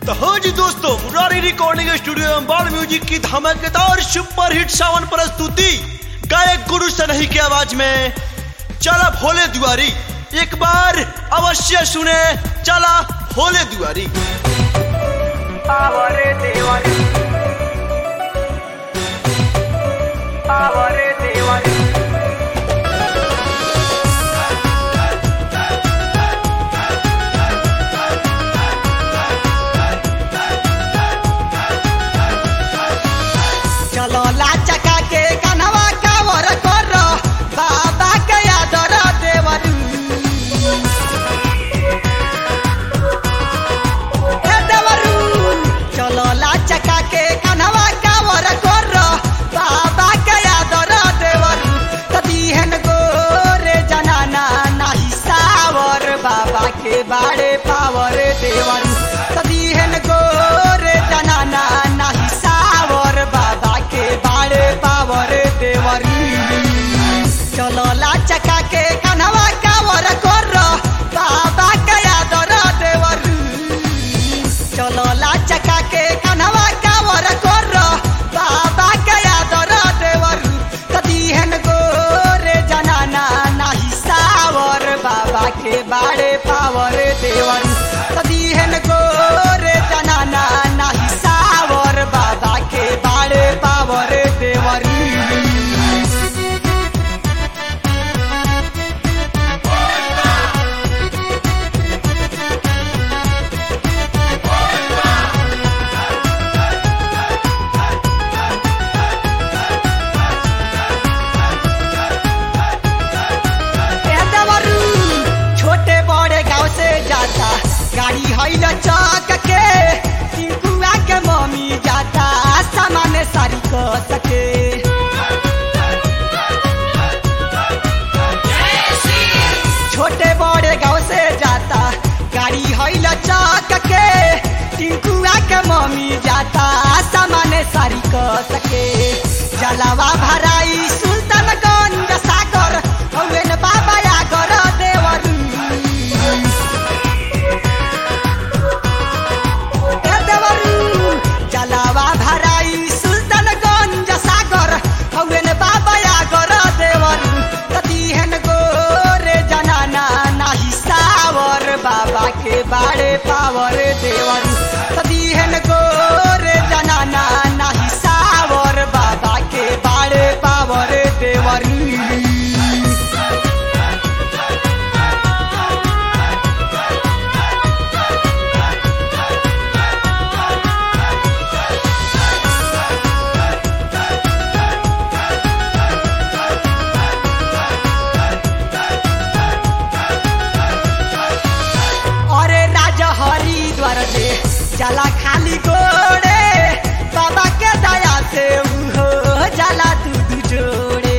तो हो जी दोस्तों मुरारी रिकॉर्डिंग स्टूडियो में बाल म्यूजिक की धमाकेदार सुपर हिट सावन प्रस्तुति गायक गुरु सनही की आवाज में चला भोले दुआरी एक बार अवश्य सुने चला भोले दुआरी आवरे देवारी आवरे देवारी चलो लाचका के कनवा कावर कर बाबा के आदर देवरू हे देवरू चलो लाचका के कनवा कावर कर बाबा के आदर देवरू तदीहन गोरे जनाना नाही सावर बाबा के बाड़े पावर देवरू तदीहन गोरे जनाना नाही सावर बाबा के बाड़े पावर देवरू चलो लाचका के कनवा कावर कर बाबा के आदर देवरू चलो लाचका के कनवा कावर कर बाबा के आदर देवरू कदीहन गोरे जनाना नाही सावर बाबा के बाड़े पावर देवरू कदीहन गोरे जनाना नाही सावर बाबा के बाड़े पावर देवरू ए देवरू, छोटे बड़े गांव से जाता गाड़ी हैल चौक के टिंकुआ के मम्मी जाता सामान सारी क सके छोटे बड़े गांव से जाता गाड़ी हैल चौक के टिंकुआ के मम्मी जाता सामान सारी क सके जलावा भराई सुल्तानगंज सागर हौवेन बाबा आगर देवरू ए देवरू जलावा भराई सुल्तानगंज सागर हौवेन बाबा आगर देवरू कदीहन गोरे जनाना नाही सावर बाबा के बाड़े पावर देवरू कदीहन गोरे जनाना नाही सावर बाबा के बाड़े पावर देवरू अरे राजा हरिद्वार से जला खाली गोड़े बाबा के दया से उहो जला दूध जोड़े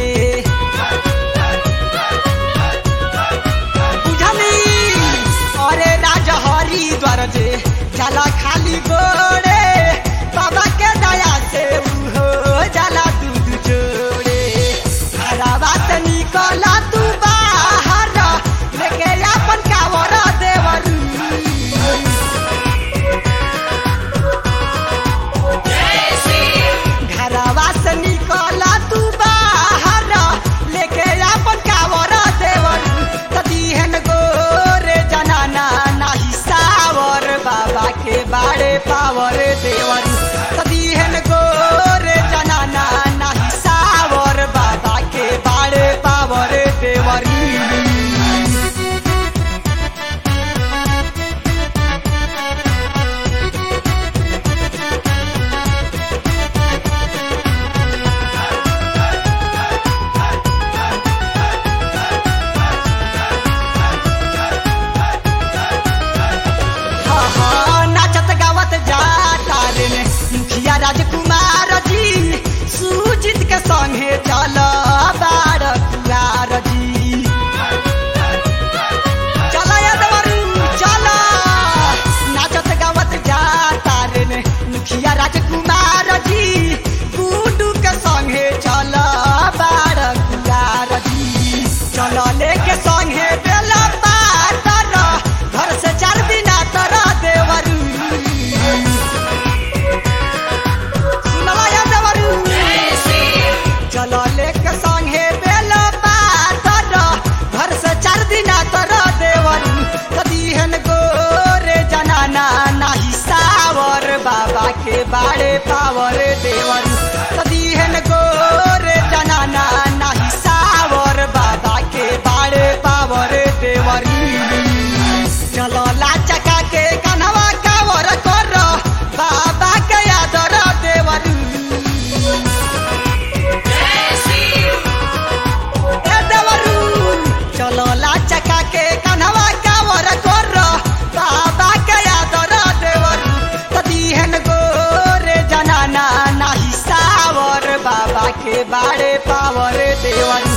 बुझली अरे राजा हरिद्वार से जला खाली गोड़े बाबा के दया से उहो जला दूध जोड़े घरवा से निकला तू बाहर लेके अपन कावर देवरू घरवा से निकला तू बाहर लेके अपन कावर देवरू कदीहन गोरे जनाना नाही सावर बाबा के बाड़े पावर देवरू कदीहन गोरे जनाना नाही सावर बाबा के बाड़े पावर देवरू हाँ, हाँ, नाचत गावत जाता रे ने मुखिया राजकुमार जी सुजीत के संगे चल बार कुआर जी चल यदवरू चल नाचत गावत जाता रे ने मुखिया राजकुमार जी गुडू के संगे चल बार कुआर जी चल लेके संगे बेला पातर घर से चार दिन तर देवरू के बाड़े पावर देवर सदीहन गोरे जनाना नाही सावर बाबा के बाड़े पावर देवर चलो ला चका के कनवा कावर कर बाबा के आदर देवर ए देवरू चलो ला चका के कनवा कावर कर बाबा के आदर देवर सदीहन गोरे जनाना नाही सावर बाबा के बाड़े पावर देवर